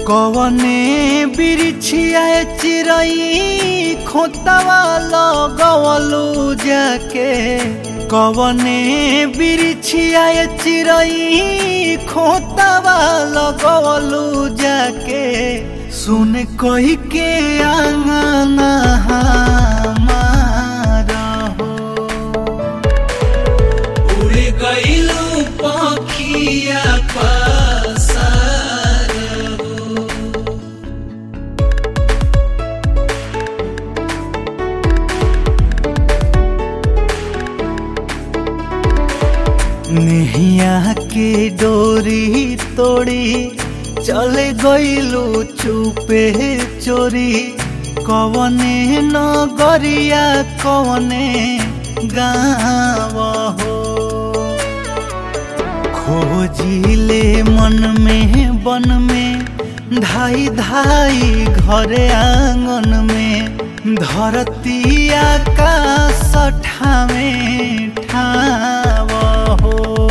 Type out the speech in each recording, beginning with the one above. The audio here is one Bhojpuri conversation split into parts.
कवने बिरिछिया चिरई खोतवा लगवलू जाके कवने बिरिछिया चिरई खोतवा लगवलू जाके सुन कही के आंगना हमारा हो उड़ गईलू पखिया पसार नेहिया के डोरी तोड़ी चले गईलू चुपे चोरी कवने नगरिया कवने गाँव हो खोजिले मन में बन में धाई धाई घरे आंगन में धरती आकाश ठावे ठाव हो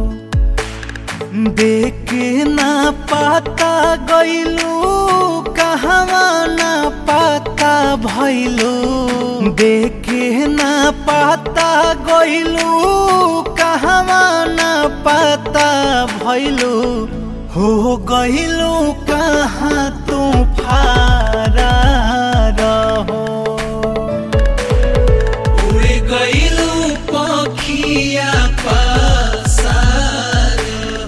देखे ना पाता गईलू कहवा ना पाता भैलू देखे ना पाता गईलू कहवा ना पाता भैलू हो गईलू कहाँ तू फारा रहो उड़ गईलू पखिया पसार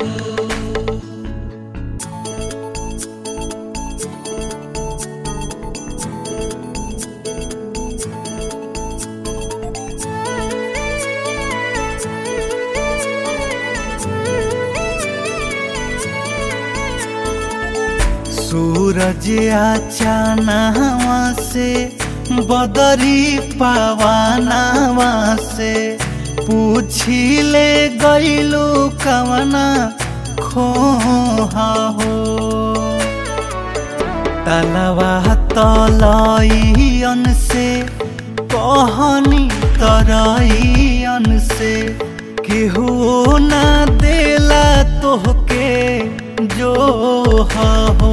सूरज आचानावा से बदरी पावानावा से पूछिले गईलू कवना खोहा हो तलवा तलईयन से कहनी तरईयन से केहू ना देला तोहके जो हो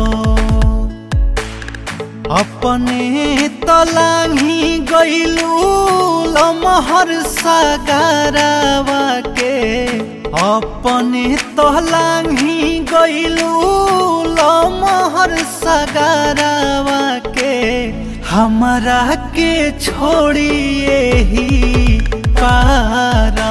अपने तलाही गईलू लमहर सगारावा के अपने तलाही गईलू लमहर सगारावा के हमरा के छोड़िए ही पारा